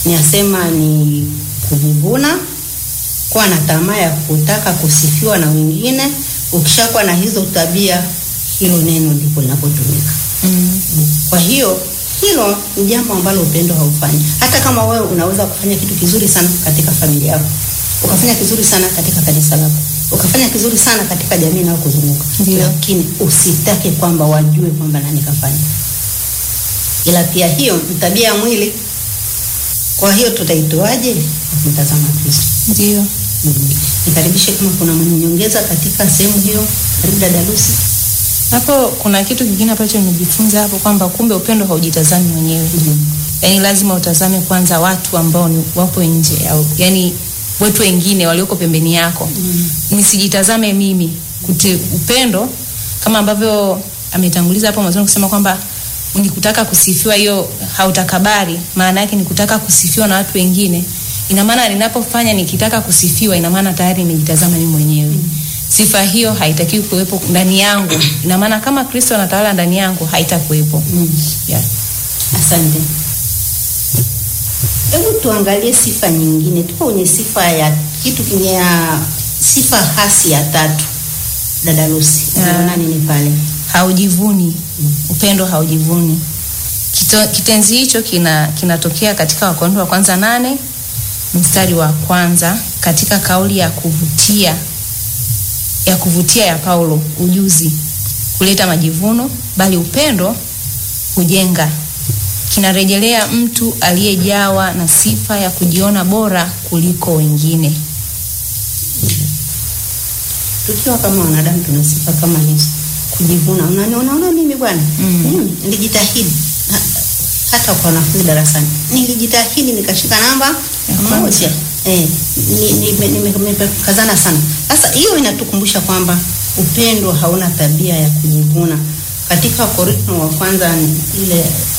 Ninasema ni kujivuna, kuwa na tamaa ya kutaka kusifiwa na wengine. Ukishakuwa na hizo tabia, hilo neno ndipo linapotumika. Mm. Kwa hiyo hilo ni jambo ambalo upendo haufanyi. Hata kama wewe unaweza kufanya kitu kizuri sana katika familia yako, ukafanya kizuri sana katika kanisa lako, ukafanya kizuri sana katika jamii inayokuzunguka, Ndio. lakini usitake kwamba wajue kwamba nani kafanya. Ila pia hiyo ni tabia ya mwili. Kwa hiyo tutaitoaje? Kwa Kumtazama Kristo. Ndio. Mm. Nikaribishe kama kuna mwenye nyongeza katika sehemu hiyo. Karibu dada Lucy. Hapo kuna kitu kingine ambacho nimejifunza hapo kwamba kumbe upendo haujitazami mwenyewe. Mhm. Yaani lazima utazame kwanza watu ambao ni wapo nje au yani watu wengine walioko pembeni yako. Nisijitazame mimi. Kuti upendo kama ambavyo ametanguliza hapo mwanzo kusema kwamba ni kutaka kusifiwa, hiyo hautakabari. Maana yake ni kutaka kusifiwa na watu wengine. Ina maana ninapofanya nikitaka kusifiwa, ina maana tayari nimejitazama mimi mwenyewe. Sifa hiyo haitakiwi kuwepo ndani yangu. Ina maana kama Kristo anatawala ndani yangu, haitakuwepo. Mm. Yeah. Asante. Hebu tuangalie sifa nyingine. Tuko kwenye sifa ya kitu kinye ya sifa hasi ya tatu. Dada Lucy, Ah. unaona nini pale? haujivuni upendo haujivuni Kito, kitenzi hicho kina kinatokea katika wakorintho wa kwanza nane mstari wa kwanza katika kauli ya kuvutia ya kuvutia ya paulo ujuzi kuleta majivuno bali upendo hujenga kinarejelea mtu aliyejawa na sifa ya kujiona bora kuliko wengine Tukiwa kama wanadamu tuna sifa kama hizo. Kujivuna. Unaona unaona mimi bwana? Mm. Mm, nilijitahidi. Ha- Hata kwa wanafunzi darasani. Nilijitahidi nikashika namba Ya kwanza. moja. Eh, ni- nime- nime- nimekazana sana. Sasa hiyo inatukumbusha kwamba upendo hauna tabia ya kujivuna. Katika Korintho wa kwanza ile